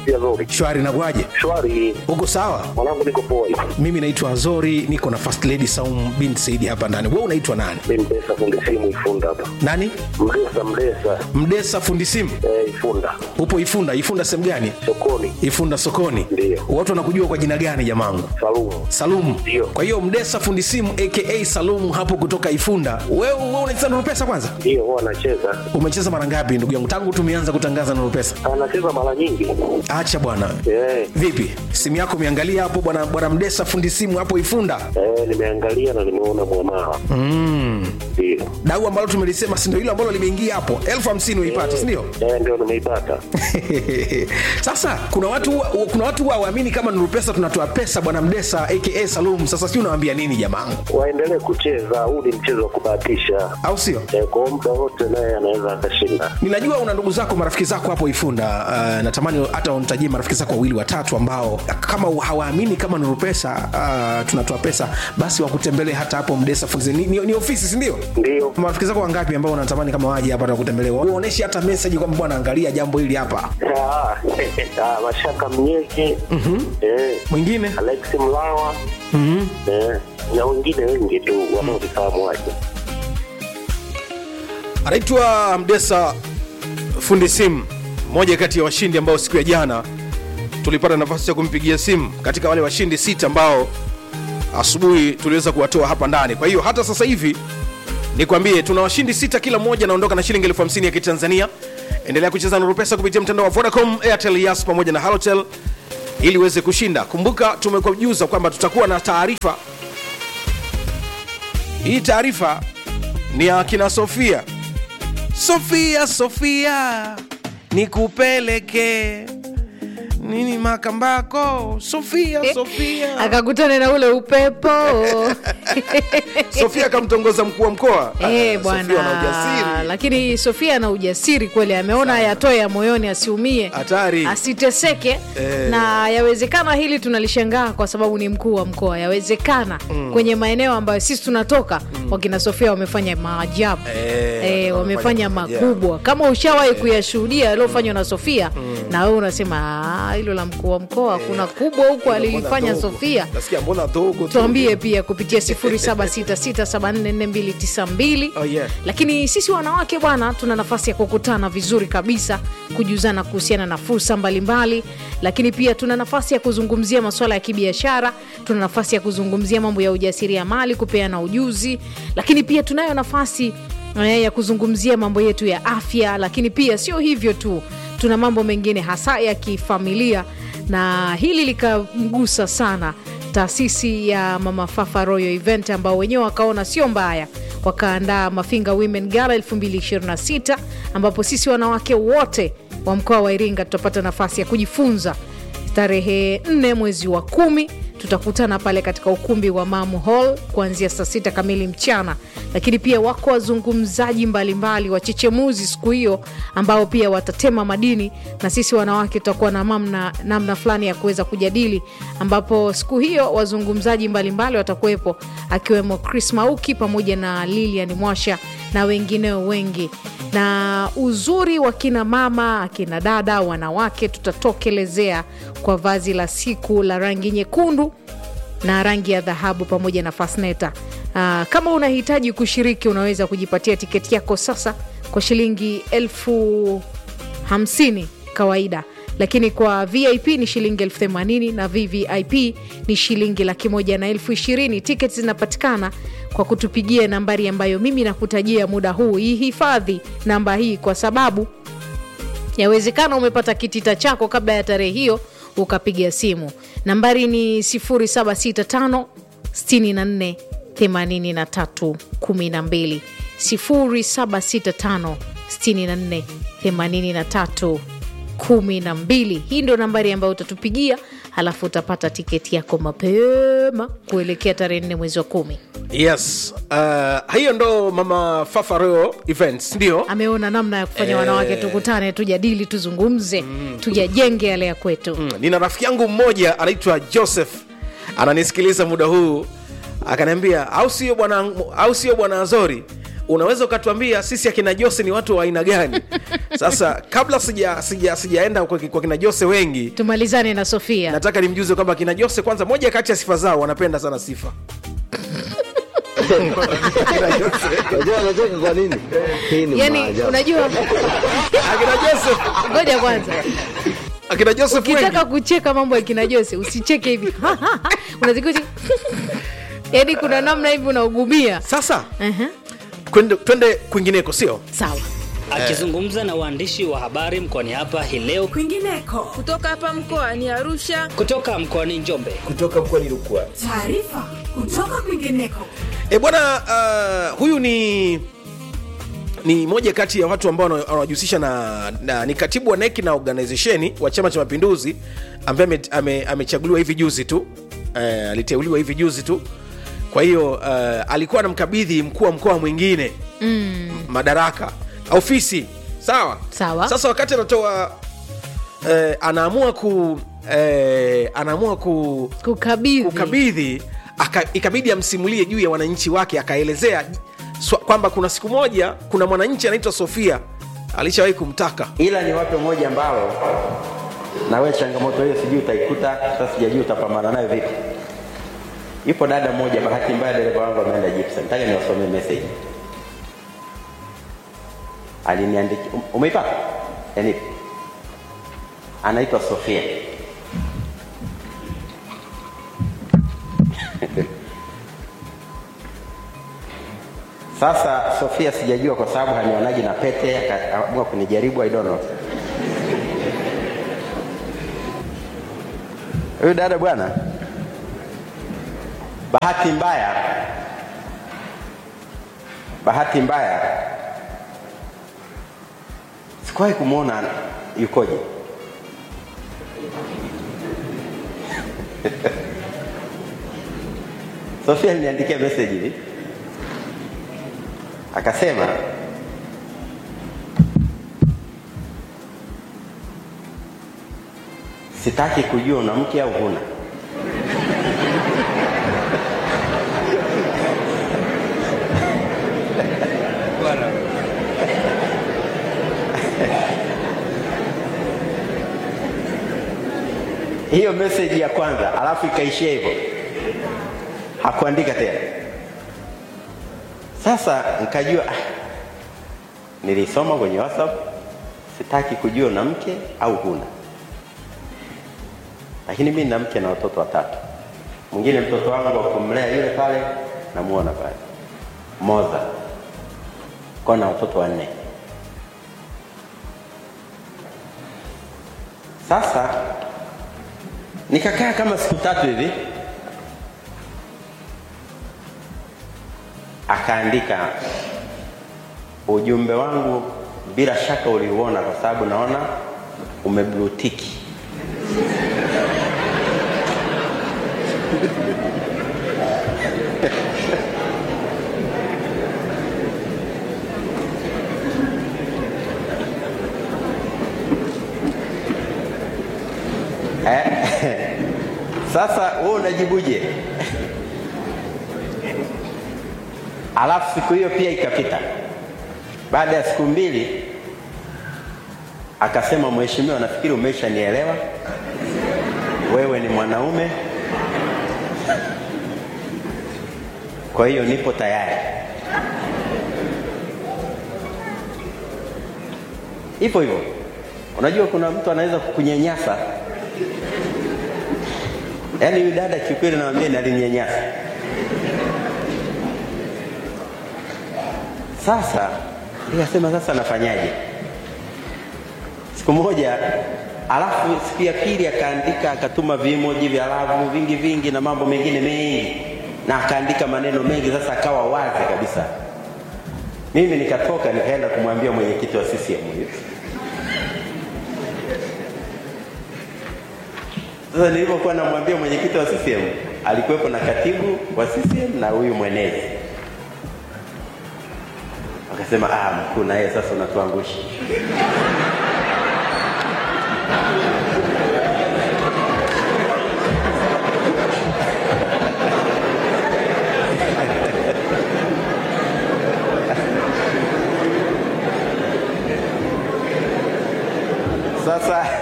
pia Zori. shwari nakuaje Shwari, uko sawa mwanangu niko poa hivi. mimi naitwa azori niko na first lady saum bin saidi hapa ndani we unaitwa nani Mimi Mdesa fundi simu Ifunda hapa. nani Mdesa Mdesa mdesa fundi simu eh, Ifunda upo ifunda ifunda sehemu gani sokoni ifunda sokoni Ndiyo. watu wanakujua kwa jina gani jamangu Salumu. salumu Ndiyo. kwa hiyo mdesa fundi simu aka salumu hapo kutoka ifunda wewe we unacheza nurupesa kwanza Ndio huwa anacheza, umecheza mara ngapi ndugu yangu tangu tumeanza kutangaza nurupesa anacheza mara nyingi acha bwana eh, vipi simu yako umeangalia hapo bwana bwana mdesa fundi simu hapo ifunda eh, nimeangalia na nimeona mwamala mm. ndio dau ambalo tumelisema si ndio hilo ambalo limeingia hapo elfu hamsini uipata sindio eh, ndio nimeipata. sasa kuna watu huwa- kuna watu huwa waamini kama nuru pesa tunatoa pesa bwana mdesa aka salum sasa si unawambia nini jamangu Waendelee kucheza, huu ni mchezo wa kubahatisha au sio eh, kwa muda wote naye anaweza akashinda. ninajua una ndugu zako marafiki zako hapo ifunda uh, natamani hata unitajie marafiki zako wawili watatu ambao kama hawaamini kama nuru pesa uh, tunatoa pesa basi wakutembelee hata hapo mdesa funzi ni, ni, ni ofisi sindio Ndio marafiki zako wangapi ambao unatamani kama waje hapa nakutembelea uoneshe hata meseji kwamba bwana angalia jambo hili hapa Ah, ah, Mashaka Mnyeki eh, mwingine Alex Mlawa eh, na wengine wengi tu wanaovifahamu waje. anaitwa mdesa fundi simu moja kati ya washindi ambao siku ya jana tulipata nafasi ya kumpigia simu katika wale washindi sita ambao asubuhi tuliweza kuwatoa hapa ndani kwa hiyo hata sasa hivi nikwambie tuna washindi sita kila mmoja anaondoka na shilingi elfu hamsini ya kitanzania endelea kucheza nuru pesa kupitia mtandao wa vodacom airtel yas pamoja na halotel ili uweze kushinda kumbuka tumekujuza kwamba tutakuwa na taarifa hii taarifa ni ya kina sofia sofia sofia nikupeleke nini makambako sofia sofia akakutana na ule upepo sofia akamtongoza mkuu wa mkoa Eh, Ah, Sofia ana bwana ujasiri lakini sofia ana ujasiri kweli ameona yatoe ya moyoni asiumie Hatari. asiteseke Eh. na yawezekana hili tunalishangaa kwa sababu ni mkuu wa mkoa yawezekana kwenye maeneo ambayo sisi tunatoka wakina sofia wamefanya maajabu Eh, eh, wamefanya maajabu. makubwa kama ushawahi kuyashuhudia yaliyofanywa na sofia na wewe unasema "Ah, hilo la mkuu wa mkoa kuna kubwa huku alilifanya Mbona dogo? sofia nasikia mbona dogo tu? tuambie pia kupitia 0766744292 Oh, yeah. lakini sisi wanawake bwana tuna nafasi ya kukutana vizuri kabisa kujuzana kuhusiana na fursa mbalimbali lakini pia tuna nafasi ya kuzungumzia masuala ya kibiashara tuna nafasi ya kuzungumzia mambo ya ujasiriamali kupeana ujuzi lakini pia tunayo nafasi eh, ya kuzungumzia mambo yetu ya afya lakini pia sio hivyo tu tuna mambo mengine hasa ya kifamilia na hili likamgusa sana taasisi ya mama fafa royal event ambao wenyewe wakaona sio mbaya wakaandaa mafinga women gala 226 ambapo sisi wanawake wote wa mkoa wa iringa tutapata nafasi ya kujifunza tarehe 4 mwezi wa kumi tutakutana pale katika ukumbi wa mamu hall kuanzia saa sita kamili mchana lakini pia wako wazungumzaji mbalimbali wachechemuzi siku hiyo ambao pia watatema madini na sisi wanawake tutakuwa na namna, namna fulani ya kuweza kujadili ambapo siku hiyo wazungumzaji mbalimbali watakuwepo akiwemo chris mauki pamoja na lilian mwasha na wengineo wengi na uzuri wa kina mama akina dada wanawake tutatokelezea kwa vazi la siku la rangi nyekundu na rangi ya dhahabu pamoja na fasneta uh, kama unahitaji kushiriki unaweza kujipatia tiketi yako sasa kwa shilingi elfu hamsini kawaida lakini kwa vip ni shilingi elfu themanini na vvip ni shilingi laki moja na elfu ishirini tiketi zinapatikana kwa kutupigia nambari ambayo mimi nakutajia muda huu ihifadhi namba hii kwa sababu yawezekana umepata kitita chako kabla ya tarehe hiyo ukapiga simu nambari ni 765 64 83 12 0765 64 83 12 hii ndio nambari ambayo utatupigia halafu utapata tiketi yako mapema kuelekea tarehe 4 mwezi wa kumi yes uh, hiyo ndo mama fafareo events ndio ameona namna ya kufanya wanawake tukutane tujadili tuzungumze tujajenge yale ya kwetu Mm, nina rafiki yangu mmoja anaitwa joseph ananisikiliza muda huu akaniambia au sio bwana au sio bwana azori unaweza ukatuambia sisi akina jose ni watu wa aina gani sasa kabla sija sija sijaenda kwa, kwa kina jose wengi tumalizane na sofia nataka nimjuze kwamba kina jose kwanza moja kati ya sifa zao wanapenda sana sifa Unajua anacheka kwa nini? Hii ni yani maajabu. unajua akina joseph ngoja kwanza akina joseph wengi ukitaka kucheka mambo ya kina jose usicheke hivi unazikuti yani kuna namna hivi unaugumia sasa uh-huh. kwende- twende kwingineko sio sawa Akizungumza na waandishi wa habari mkoani hapa hii leo kwingineko kutoka hapa mkoani Arusha. kutoka mkoani Njombe, Taarifa kutoka kwingineko. e bwana uh, huyu ni ni moja kati ya watu ambao wana- wanajihusisha na, na ni katibu wa neki na organizesheni wa chama cha mapinduzi ambaye ame- ame- amechaguliwa hivi juzi tu uh, aliteuliwa hivi juzi tu kwa hiyo uh, alikuwa anamkabidhi mkuu wa mkoa mwingine mm. madaraka ofisi sawa Sawa. sasa wakati anatoa eh, anaamua ku eh, anaamua ku kukabidhi kukabidhi aka, ikabidi amsimulie juu ya wananchi wake akaelezea swa- kwamba kuna siku moja kuna mwananchi anaitwa sofia alishawahi kumtaka ila ni wape moja ambalo na wewe changamoto hiyo sijui utaikuta sasa sijajui utapambana nayo vipi yupo dada mmoja bahati mbaya dereva wangu ameenda Gibson nataka niwasomee message aliniandikia um- umeipata yani anaitwa Sofia Sasa Sofia sijajua kwa sababu hanionaji na pete, akaamua kunijaribu, I don't know. Huyu dada bwana, bahati mbaya, bahati mbaya sikuwahi kumwona yukoje. Sofia aliniandikia message hivi akasema sitaki kujua una mke au huna hiyo message ya kwanza alafu ikaishia hivyo hakuandika tena sasa nikajua ah, nilisoma kwenye whatsapp sitaki kujua una mke au huna lakini mi nina mke na watoto watatu mwingine mtoto wangu wa kumlea yule pale namuona pale moza kwa na watoto wanne sasa nikakaa kama siku tatu hivi akaandika ujumbe wangu bila shaka uliuona kwa sababu naona umeblutiki eh? sasa wewe unajibuje alafu siku hiyo pia ikapita baada ya siku mbili akasema mheshimiwa nafikiri umeshanielewa wewe ni mwanaume kwa hiyo nipo tayari hivyo hivyo unajua kuna mtu anaweza kukunyanyasa yaani huyu dada kiukweli nawambia ni alininyanyasa sasa nikasema sasa nafanyaje siku moja alafu siku ya pili akaandika akatuma vimoji vya lavu vingi vingi na mambo mengine mengi na akaandika maneno mengi sasa akawa wazi kabisa mimi nikatoka nikaenda kumwambia mwenyekiti wa CCM huyo sasa nilipokuwa namwambia mwenyekiti wa CCM alikuwepo na katibu wa CCM na huyu mwenezi akasema ah, mkuu na yeye sasa unatuangusha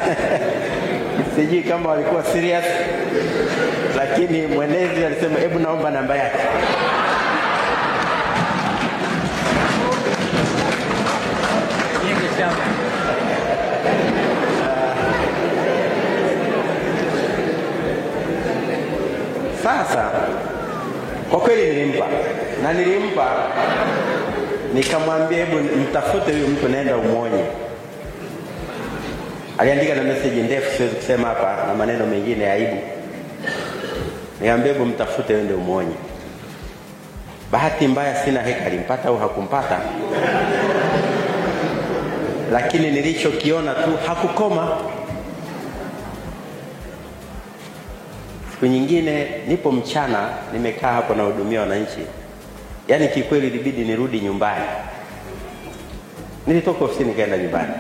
sijui kama walikuwa serious, lakini mwenezi alisema hebu naomba namba yake. Sasa kwa kweli nilimpa na nilimpa, nikamwambia hebu mtafute huyu mtu, naenda umwonye. Aliandika na message ndefu, siwezi kusema hapa, na maneno mengine ya aibu. Nikamwambia hebu mtafute, ende umwonye. Bahati mbaya sina heka, alimpata au hakumpata, lakini nilichokiona tu hakukoma. Siku nyingine nipo mchana, nimekaa hapo nahudumia wananchi, yaani kikweli ilibidi nirudi nyumbani. Nilitoka ofisini nikaenda nyumbani,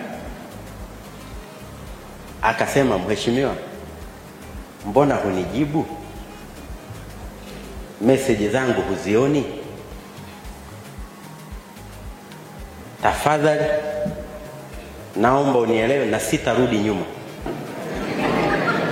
akasema mheshimiwa, mbona hunijibu meseji zangu huzioni? Tafadhali naomba unielewe na sitarudi nyuma.